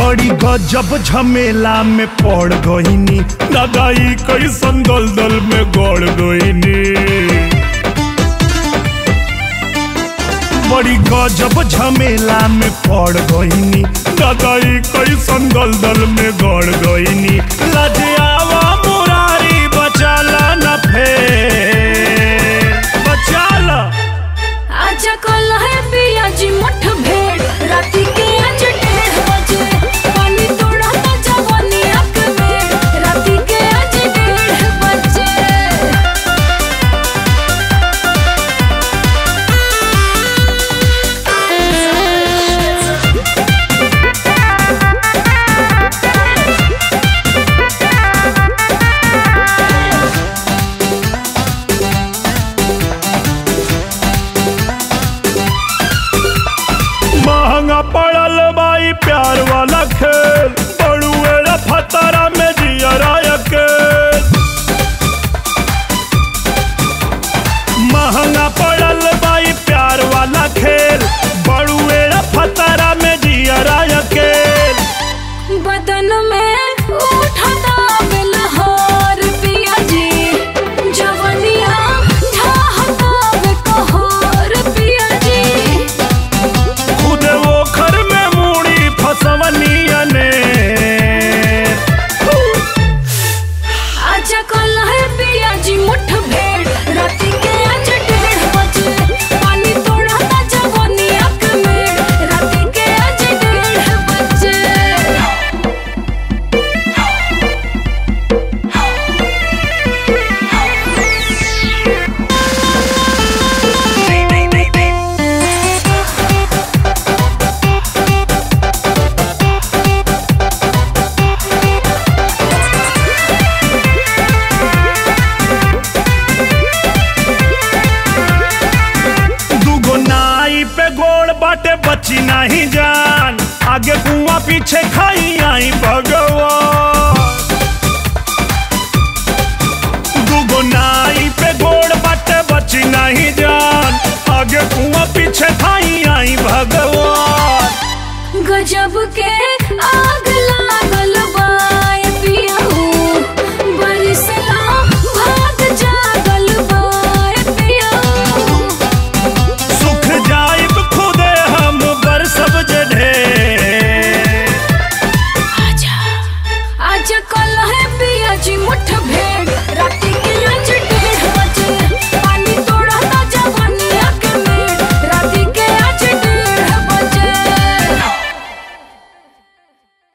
बड़ी गजब झमेला में पड़ गईनी दादाई कैसन दलदल में गड़ गईनी बड़ी गजब झमेला में पड़ गईनी दादाई कैसन दलदल में गड़ गईनी लजियावा मुरारी बचाला न फेर बचाला आजा कल है पिया जी मुठ भेड़ राती के आज डेढ़ बजे पानी तोड़ा ता जवानी अक में राती के आज डेढ़ बजे महंगा पड़ल बाई प्यार वाला खेल बड़ुएरा फतरा में जियरा अकेल महंगा पड़ल बाई प्यार वाला खेल बड़ुएरा फतरा में जियरा अकेल बदन में उठता बेलहर पिया जी जवनिया ढाहता बेकहर पिया जी खुद वो घर में मूड़ी फसवनिया ने आजा कल है पिया जी मुठ भेड़ राती के आज डेढ़ बजे पानी तोड़ा ता जवानी अक में राती के आज डेढ़ बजे दूगो नाई पे गोड़ बाटे बची नहीं जान आगे कुआं पीछे खाई आई भगवान दूगो नाई पे गोड़ बाटे बची नहीं जान आगे कुआं पीछे खाई आई भगवान गजब के आग लागल बाय पियाऊ बरिसला भाग जागल बाय पियाऊ सुख जाइब खुदे हम बर सब जढ़े आजा आजा कल है पिया जी मुठ भेड़ राती के